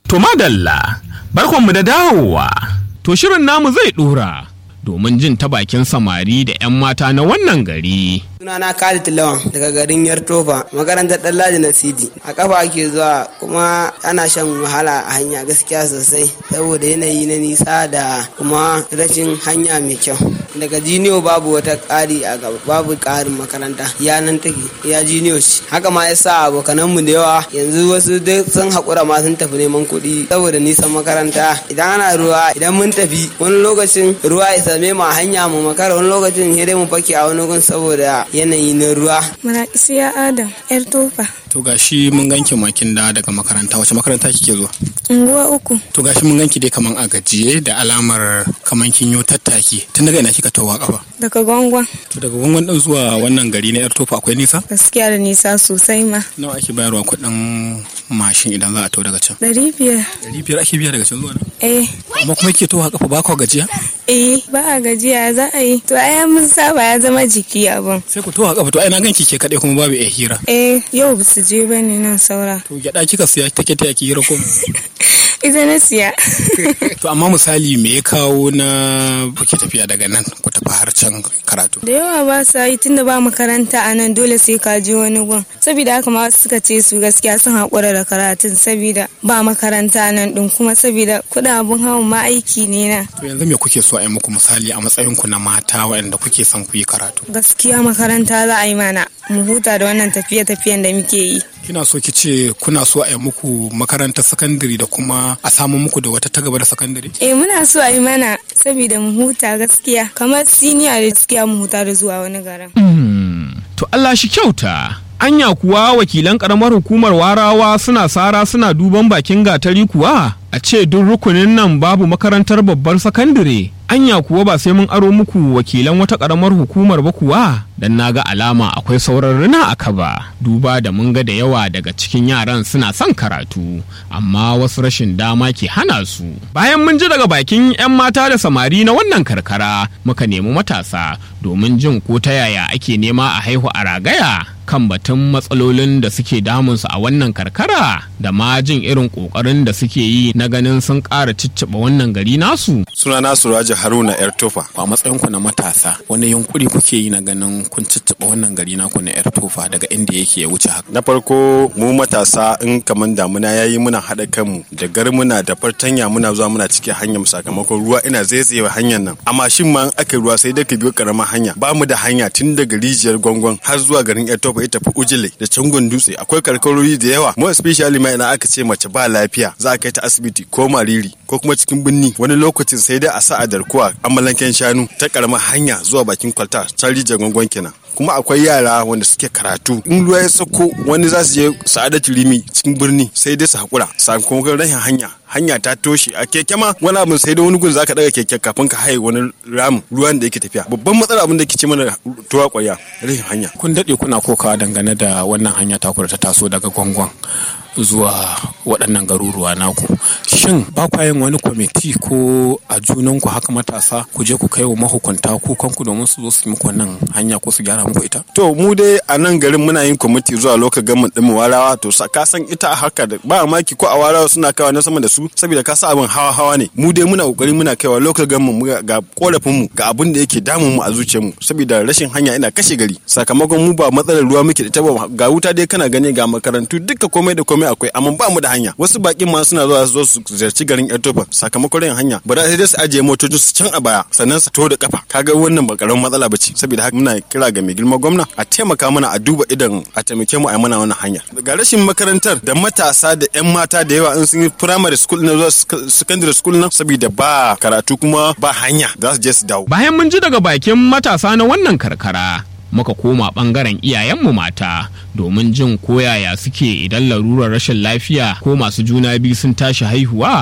To madalla, barkonmu da dawowa. To shirin namu zai ɗora domin jin ta bakin samari da 'yan mata na wannan gari. sunana Khalid Lawan daga garin Yartofa makarantar Dallaji na Sidi a kafa ake zuwa kuma ana shan wahala a hanya gaskiya sosai saboda yanayi na nisa da kuma rashin hanya mai kyau daga jiniyo babu wata ƙari a gaba babu ƙarin makaranta ya nan take ya jiniyo shi haka ma yasa abokanan mu da yawa yanzu wasu duk sun haƙura ma sun tafi neman kuɗi saboda nisan makaranta idan ana ruwa idan mun tafi wani lokacin ruwa ya same mu a hanya mu makara wani lokacin sai dai mu fake a wani gun saboda yanayi na ruwa. Muna isiya Adam, ‘yar tofa. To gashi mun ganki makin da daga makaranta wace makaranta kike zuwa? Unguwa uku. To gashi mun ganki dai kaman a gajiye da alamar kaman kin yo tattaki. Tun daga ina kika tawa kafa? Daga gwangwan. To daga gwangwan din zuwa wannan gari na yar tofa akwai nisa? Gaskiya da nisa sosai ma. Nawa ake bayarwa kuɗin mashin idan za a tawo daga can? Ɗari biyar. Ɗari biyar ake biya daga can zuwa nan? Eh. Amma kuma kike tawa kafa ba kwa gajiya? Eh, ba a gajiya za a yi. To ai mun saba ya zama jiki abun. Sai ku tawa kafa to ai na ganki ke kaɗai kuma babu iya hira. Eh, yau ba su je ba ne nan saura. To gyaɗa kika siya take ta yaki hira ko? Ita na siya. To amma misali me ya kawo na kuke tafiya daga nan ku tafi har can karatu? Da yawa ba sa yi tunda ba makaranta a nan dole sai ka je wani gun. Saboda haka ma suka ce su gaskiya sun haƙura da karatun saboda ba makaranta nan ɗin kuma saboda kuɗin abun hawan ma aiki ne na. To yanzu me kuke so a yi muku misali a matsayin ku na mata waɗanda kuke son ku yi karatu? Gaskiya makaranta za a yi mana mu huta da wannan tafiye-tafiyen da muke yi. Kina so ki ce kuna so a yi muku makarantar sakandare da kuma a samu muku da wata ta gaba da sakandare? Eh muna so a yi mana saboda mu huta gaskiya kamar siniya da gaskiya mu huta da zuwa wani garin. To Allah shi kyauta. Anya kuwa wakilan karamar hukumar warawa suna sara suna duban bakin gatari kuwa a ce duk rukunin nan babu makarantar babbar sakandare. Anya kuwa ba sai mun aro muku wakilan wata karamar hukumar ba kuwa dan naga alama akwai sauran rina a kaba duba da mun ga da yawa daga cikin yaran suna son karatu amma wasu rashin dama ke hana su. Bayan mun ji daga bakin 'yan mata da samari na wannan karkara muka nemi matasa domin jin ko ta yaya ake nema a haihu a ragaya kan batun matsalolin da suke damunsu a wannan karkara da ma jin irin kokarin da suke yi na ganin sun ƙara cicciɓa wannan gari nasu. Suna nasu Raja Haruna Yar Tofa. A matsayin ku na matasa wani yunkuri kuke yi na ganin kun cicciɓa wannan gari naku na yar tofa daga inda yake ya wuce haka. Na farko mu matasa in kaman damuna ya yi muna haɗa kanmu da garmuna da fartanya muna zuwa muna cikin hanyar sakamakon ruwa ina zaizayewa hanyar nan. Amma shin ma in aka ruwa sai dai ka biyo karamar hanya. Ba mu da hanya tun daga rijiyar gwangwan har zuwa garin Yar Tofa ya tafi Ujile da Cangon Dutse. Akwai karkarori da yawa. Mu especially ma ina aka ce mace ba lafiya za a kai ta asibiti ko mariri ko kuma cikin birni wani lokacin sai dai a sa a darkuwa amalanken shanu ta karamar hanya zuwa bakin kwalta ta rijiyar gwangwan kenan. kuma akwai yara wanda suke karatu in ruwa ya sauko wani za su je sa'adatu rimi cikin birni sai dai su hakura sakamakon rashin hanya hanya ta toshe a keke ma wani abin sai da wani gun zaka daga keke kafin ka haye wani ramin ruwan da yake tafiya babban matsala abin da ke ce mana tuwa kwarya rashin hanya kun daɗe kuna kokawa dangane da wannan hanya ta ta taso daga gwangwan zuwa waɗannan garuruwa naku shin ba kwa yin wani kwamiti ko a junanku haka matasa ku je ku kai wa mahukunta kukanku domin su zo su yi muku wannan hanya ko su gyara muku ita to mu dai a nan garin muna yin kwamiti zuwa lokacin gamin ɗin warawa to ka san ita haka da ba maki ko a warawa suna kaiwa na sama da su saboda ka sa abin hawa hawa ne mu dai muna kokari muna kaiwa lokacin gamin mu ga korafin mu ga abin da yake damun mu a zuciyar mu saboda rashin hanya ina kashe gari sakamakon mu ba matsalar ruwa muke da ita ba ga wuta dai kana gani ga makarantu duka komai da komai akwai amma ba mu da hanya wasu bakin ma suna zuwa su zo su ziyarci garin Etofa sakamakon rin hanya ba sai dai su ajiye motocin su can a baya sannan su to da kafa kaga wannan ba karamin matsala bace saboda haka muna kira ga mai girma gwamna a taimaka mana a duba idan a taimake mu a mana wannan hanya ga rashin makarantar da matasa da yan mata da yawa in sun yi primary school na zuwa secondary school nan saboda ba karatu kuma ba hanya za su je su dawo bayan mun ji daga bakin matasa na wannan karkara muka koma ɓangaren iyayenmu mata domin jin koyaya suke idan larurar rashin lafiya ko masu juna biyu sun tashi haihuwa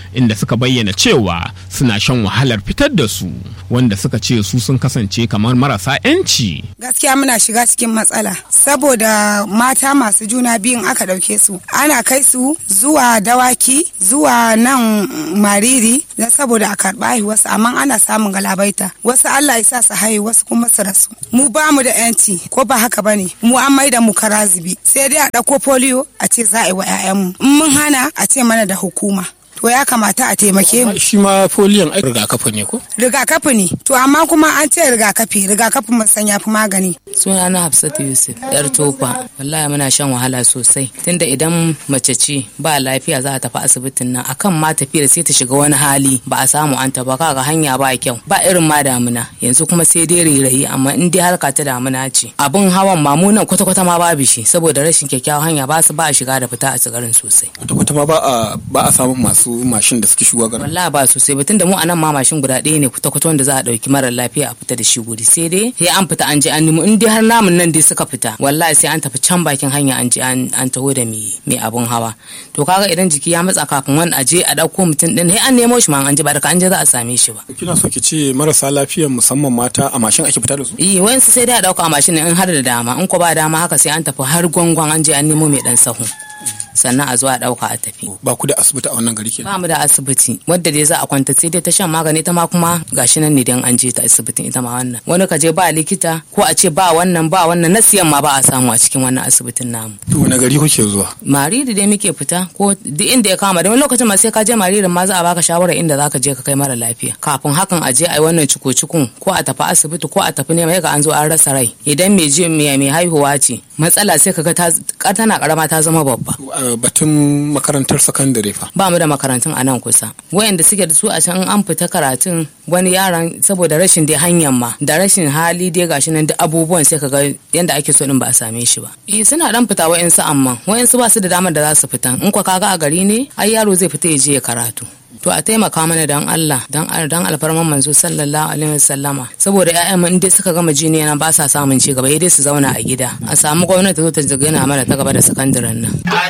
inda suka bayyana cewa suna shan wahalar fitar da su wanda suka ce su sun kasance kamar marasa 'yanci. gaskiya muna shiga cikin matsala saboda mata masu juna biyun aka ɗauke su ana kai su zuwa dawaki zuwa nan mariri don saboda a karɓa haihuwarsu amma ana samun galabaita wasu allah ya sa su haihu wasu kuma su rasu mu ba mu da yanci ko ba haka ba ne mu an maida mu karazibi sai dai a ɗauko polio a ce za a yi wa 'ya'yanmu in mun hana a ce mana da hukuma to ya kamata a taimake mu shi ma foliyon ai rigakafi ne ko rigakafi ne to amma kuma an ce rigakafi rigakafin mun san yafi magani suna na hafsatu yusuf yar tofa wallahi muna shan wahala sosai tunda idan mace ce ba lafiya za a tafi asibitin nan akan ma tafiyar sai ta shiga wani hali ba a samu an ba kaga hanya ba kyau ba irin ma damuna yanzu kuma sai dai rairayi amma in dai harka ta damuna ce abun hawan mamunan kwata kwata ma babu shi saboda rashin kyakkyawan hanya ba su ba a shiga da fita a tsigarin sosai kwata kwata ma ba a ba a samun masu mashin da suke shigowa garin wallahi ba sosai ba tunda mu anan ma mashin guda ɗaya ne kwata kwata wanda za a dauki mara lafiya a fita da shi guri sai dai sai an fita an je an nemo in dai har namun nan dai suka fita wallahi sai an tafi can bakin hanya an je an taho da mai abun hawa to kaga idan jiki ya matsa kafin wani aje a dauko mutum din sai an nemo shi ma an je ba daga an je za a same shi ba kina so ki ce marasa lafiya musamman mata a mashin ake fita da su eh wayansu sai dai a dauka a mashin in har da dama in ko ba dama haka sai an tafi har gwangwan an je an nemo mai dan sahu sannan a zo a dauka a tafi ba ku da asibiti a wannan gari kenan ba mu da asibiti wadda dai za a kwanta sai dai ta shan magani ita ma kuma gashi nan ne dan an je ta asibitin ita ma wannan wani ka je ba likita ko a ce ba wannan ba wannan na siyan ma ba a samu a cikin wannan asibitin namu to wani gari kuke zuwa mariri dai muke fita ko duk inda ya kama da wani lokacin ma sai ka je maririn ma za a baka shawara inda zaka je ka kai mara lafiya kafin hakan a je a yi wannan ciko-cikon ko a tafi asibiti ko a tafi nema ga an zo an rasa rai idan mai je mai haihuwa ce matsala sai kaga ta tana karama ta zama babba batun makarantar sakandare fa ba mu da makarantun a nan kusa wayanda suke da su a can an fita karatun wani yaran saboda rashin dai hanyar ma da rashin hali dai gashi nan duk abubuwan sai kaga yanda ake so din ba a same shi ba eh suna dan fita wayansu amma wayansu ba su da damar da za su fita in kwa kaga a gari ne ai yaro zai fita ya je ya karatu to a taimaka mana dan Allah dan dan alfarman manzo sallallahu alaihi wasallama saboda ƴaƴan mu dai suka gama jini yana ba sa samun ci gaba dai su zauna a gida a samu gwamnati ta zo ta gina mana ta gaba da sakandaren nan